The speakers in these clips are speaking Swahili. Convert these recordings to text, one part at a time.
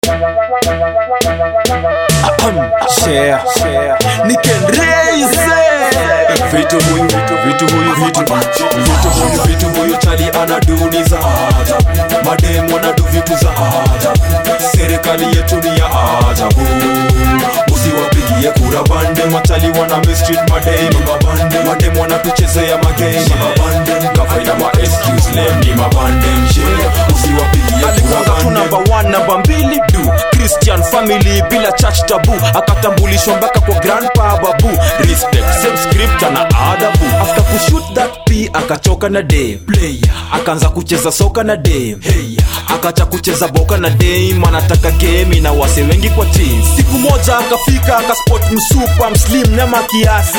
share share nikenreize vitu huyu vitu vitu huyu vitu vitu huyu vitu huyu chali anaduniza mademu anadu vitu za ajabu serikali yetu ni ya ajabu usiwapigie kura bande machali wana mistreat mademu mabande mademu wanatuchezea magame mabande kafaida ma excuse lem ni mabande mshe usiwapigie kura alikuanga tu bande namba 1 namba mbili du christian family bila church tabu akatambulishwa mpaka kwa grandpa babu respect same script na adabu after kushoot that p akachoka na day player akaanza kucheza soka na day hey akacha kucheza boka na dame anataka game na wase wengi kwa team siku moja akafika akaspot msupa mslim nema kiasi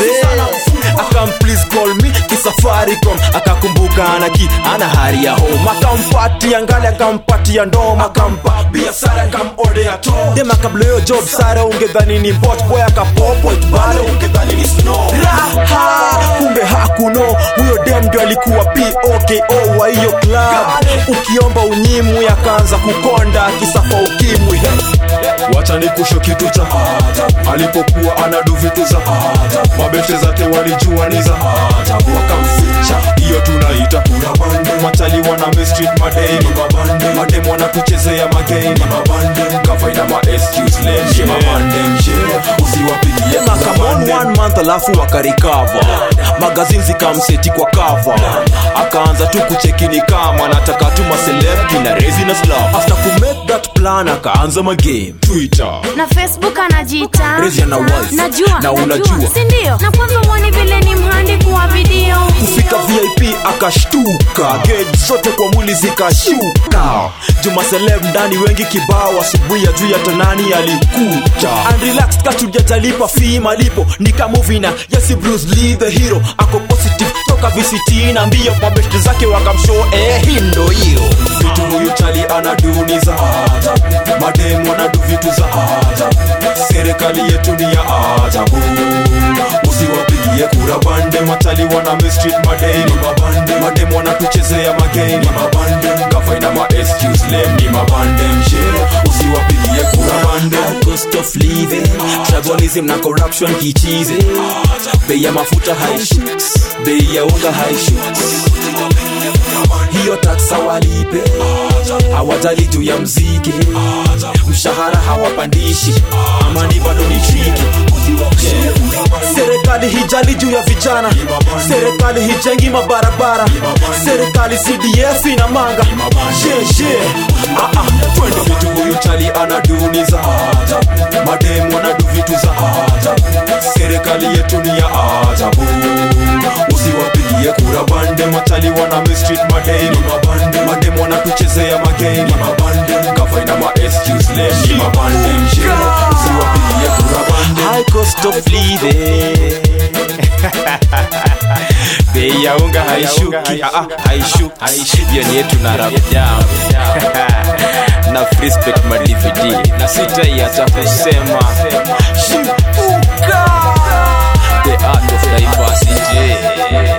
akam please call me kisafaricom akakumbuka ana ki ana hari ya home akampatia ngali akampatia ndoma akampa biashara akamodea to dema kabla hiyo job sara ungedhani ni bot boy akapopo bado ungedhani ni snow raha kumbe hakuno huyo dem ndio alikuwa poko wa hiyo club ukiomba unyimu yakaanza kukonda kisafa ukimwi wacha nikusho kitu cha ajabu. alipokuwa anadu vitu za ajabu. mabete zake walijua ni za ajabu. wakamficha hiyo tunaita kura bande machali wana mistreat mademu mabande mademu wanatuchezea magame mabande kafaida ma excuse lem mabande mshe usiwapigie Tena kura come on bande one month alafu wakarikava magazini zikamseti kwa kava akaanza tu kuchekini kama nataka tu maselebti na resiness love after kumake that plan akaanza magame twitter na facebook anajiita Rezi ana wife. najua Na unajua. sindio na kwanza mwoni vile ni mhandi kuwa video kufika vip akashtuka gauge zote kwa mwili zikashuka juma celeb ndani wengi kibao asubuhi ya juu ya tanani alikuja unrelaxed katujajalipa fee malipo nikamuvina yesi bruce lee the hero ako positive toka vct na mbio mabeshte zake wakamshow eh hii ndo hiyo vitu huyu chali anaduni za ajabu mademu wanadu vitu za ajabu serikali yetu ni ya ajabu usiwapigie kura bande machali wana mistreat mademu mabande mademu wanatuchezea magame mabande kafaina ma excuse lem ni mabande mshe usiwapigie kura bande cost of living tribalism na corruption kichize bei ya mafuta haishuks bei ya unga haishuks hiyo taksa walipe hawajali juu ya mziki mshahara hawapandishi amani bado ni triki serikali hijali juu ya vijana serikali hijengi mabarabara serikali cdf ina manga sheshe ah, ah, twende vitu huyu chali anaduni za ajabu mademu wanadu vitu za ajabu serikali yetu ni ya ajabu usiwapigie kura bande machali wana mistreat mademu mabande mademu wanatuchezea magame mabande kafaina ma excuse lem ni mabande mshe usiwapigie kura bande high cost of living bei ya unga haishuki ah, ah, haishuki hiyo ni yetu na rap down na respect my dvd na sitaiacha kusema shipuka the art of diversity